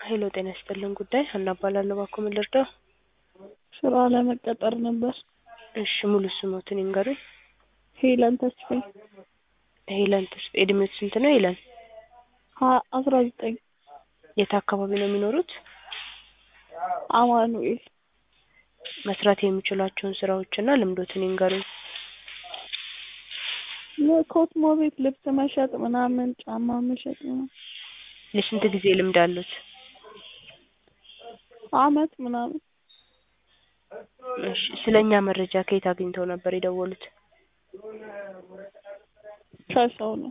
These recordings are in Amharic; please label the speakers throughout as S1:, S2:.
S1: ሄሎ ጤና ይስጥልን ጉዳይ ሀና እባላለሁ እባክዎ ምን ልርዳዎ?
S2: ስራ ለመቀጠር ነበር።
S1: እሺ ሙሉ ስሞትን ይንገሩኝ?
S2: ሄለን ተስፋዬ
S1: ሄለን ተስፋዬ እድሜዎት ስንት ነው ሄለን?
S2: ሀ አስራ ዘጠኝ
S1: የት አካባቢ ነው የሚኖሩት?
S2: አማኑኤል
S1: መስራት የሚችሏቸውን ስራዎችና ልምዶትን ይንገሩኝ?
S2: የኮትሞ ቤት ልብስ መሸጥ ምናምን ጫማ መሸጥ ምናምን
S1: የስንት ጊዜ ልምድ አሉት?
S2: አመት ምናምን
S1: እሺ ስለ እኛ መረጃ ከየት አግኝተው ነበር የደወሉት?
S2: ከሰው ነው።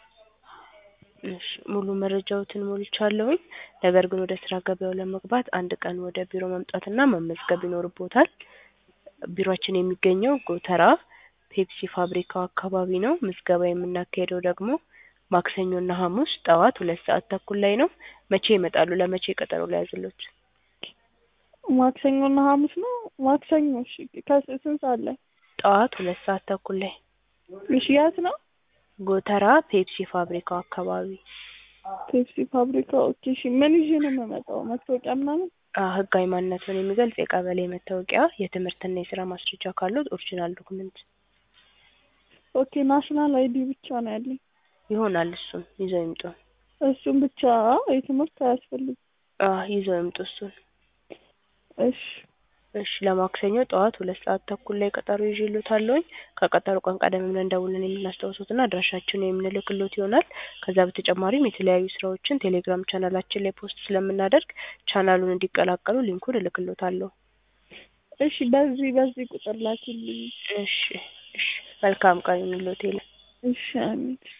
S1: እሺ ሙሉ መረጃዎትን ሞልቻለሁኝ። ነገር ግን ወደ ስራ ገበያው ለመግባት አንድ ቀን ወደ ቢሮ መምጣትና መመዝገብ ይኖርብዎታል። ቢሮአችን የሚገኘው ጎተራ ፔፕሲ ፋብሪካው አካባቢ ነው። ምዝገባ የምናካሂደው ደግሞ ማክሰኞና ሐሙስ ጠዋት ሁለት ሰዓት ተኩል ላይ ነው። መቼ ይመጣሉ? ለመቼ ቀጠሮ ልያዝልዎት?
S2: ማክሰኞና ሐሙስ ነው። ማክሰኞ እሺ ከስንት ሰዓት ላይ?
S1: ጠዋት ሁለት ሰዓት ተኩል ላይ
S2: እሺ የት ነው?
S1: ጎተራ ፔፕሲ ፋብሪካው አካባቢ።
S2: ፔፕሲ ፋብሪካ ኦኬ እሺ ምን ይዤ ነው የምመጣው? መታወቂያ ምናምን?
S1: አዎ ህጋዊ ማንነትዎን የሚገልጽ የቀበሌ መታወቂያ፣ የትምህርትና የስራ ማስረጃ ካለዎት ኦሪጂናል ዶክመንት።
S2: ኦኬ ናሽናል አይዲ ብቻ ነው ያለኝ።
S1: ይሆናል እሱን ይዘው ይምጡ።
S2: እሱን ብቻ የትምህርት አያስፈልግም?
S1: አዎ ይዘው ይምጡ እሱን።
S2: እሺ
S1: እሺ ለማክሰኞ ጠዋት ሁለት ሰዓት ተኩል ላይ ቀጠሮ ይዤልዎታለሁኝ። ከቀጠሮ ቀን ቀደም ብለን ደውለን የምናስታውሶትና አድራሻችንን የምንልክልዎት ይሆናል። ከዛ በተጨማሪም የተለያዩ ስራዎችን ቴሌግራም ቻናላችን ላይ ፖስት ስለምናደርግ ቻናሉን እንዲቀላቀሉ ሊንኩን እልክልዎታለሁ።
S2: እሺ በዚህ በዚህ ቁጥር ላኪልኝ።
S1: እሺ እሺ መልካም ቀን ይሁንልዎት ሄለን።
S2: እሺ አሜን።